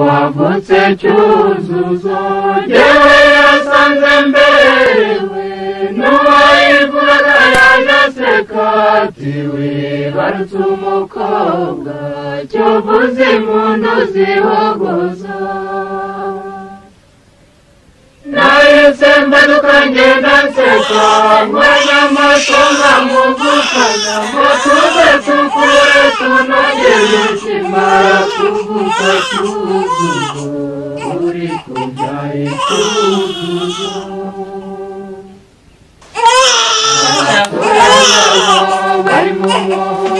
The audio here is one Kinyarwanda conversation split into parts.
uwavutse cyuzuzo yewe yasanze mberewe n'uwayivuraga yaje aseka ati wibarutse umukobwa cyovuze impundu zihogoza nahise mbaduka ngenda nseka nkwanya amaso nkamuvukana ngo tuze tukure tunogere kimara kuvuka cyuzuzo uri kubyara icyuzuzo bari mu muhungu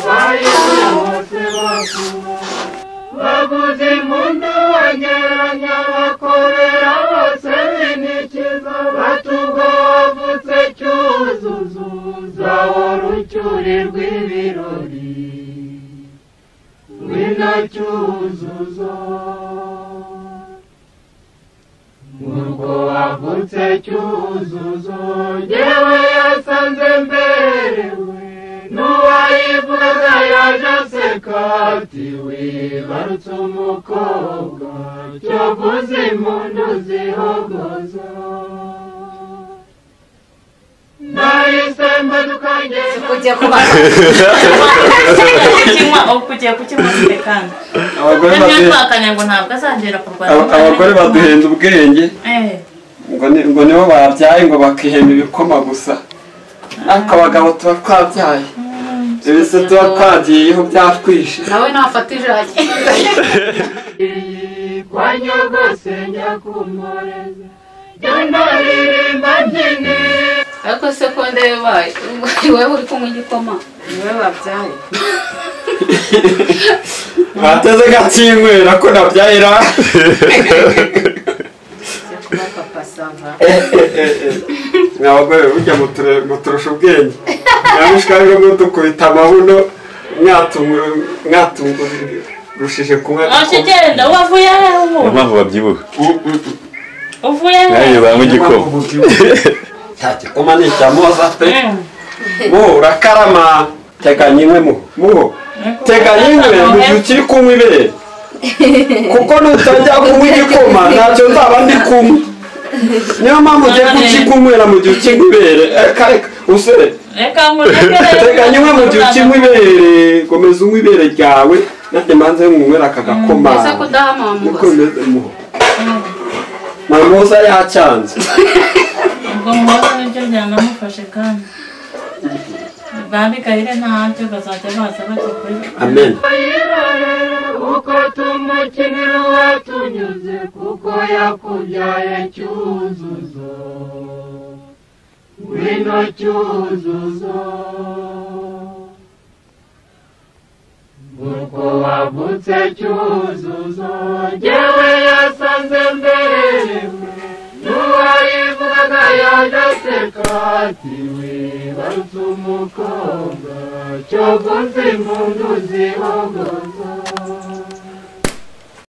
bayihuse bakuwe baguze impundu banyeranya bakorera bose binikiza batugobutse cyuzuzo zawora ucyuri rw'ibirori ngwino cyuzuzo nuko wavutse cyuzuzo yewe yasanze mberewe n'uwayivugaga yaje aseka ati wibarutse umukobwa cyovuze impundu zihogoza nahise mbaduka ngenda ugiye kubakinywa ugiye kukinywa kandi abagore ibyo baduhe- twakanya ngo ntabwo azagera kurwanya aba- abagore baduhenda ubwenge Eh, ngo ni- ngo nibo babyaye ngo bakihema ibikoma gusa ariko abagabo tuba twabyaye ibise tuba twagiyeho byatwishe nawe nafata ijage iyi kwa nyogose nyakumureze genda ririmba mbyine ariko sekonde yabaye wowe uri kunywa igikoma niwe babyaye bateze gakinywera ko nabyaye ra ajya kuba papa sava ni abagore burya muture- muturusha ubwenge nyamishwa rero mudukubita amabuno mwatungu- mwatungurishije kunywa oshi igikoma. genda wavuye hehe niyo ubu mpamvu babyibuha Mm, mm, mm. uvuye hehe nawe banywa igikoma cya gikoma ni icya moza pe Mm. mu urakarama teganya imwe mu muho teganya imwe mu gihe ukiri kunywa ibere kuko nutajya kunywa igikoma ntacyo nzaba ndi kunywa niyo mpamvu ugiye kukikunywera mu gihe ukinywa ibere reka reka usore reka murekere teganya imwe mu gihe ukinywa ibere komeza unywa ibere ryawe nanjye manze nywera aka gakoma ese kudaha niko mamuza bimeze muho mamuza yacyanze ubwo muhoza nibyo byanamufashe kandi babigayire ntabyo bazajya baza bajya kuri amen bayirorera uko tumukinira uwatunyuze kuko yakubyaye cyuzuzo ngwino cyuzuzo uko wavutse cyuzuzo jyewe yasanze mberewe n'uwayivugaga yaje aseka ati wibarutse umukobwa cyovuze impundu zihogoza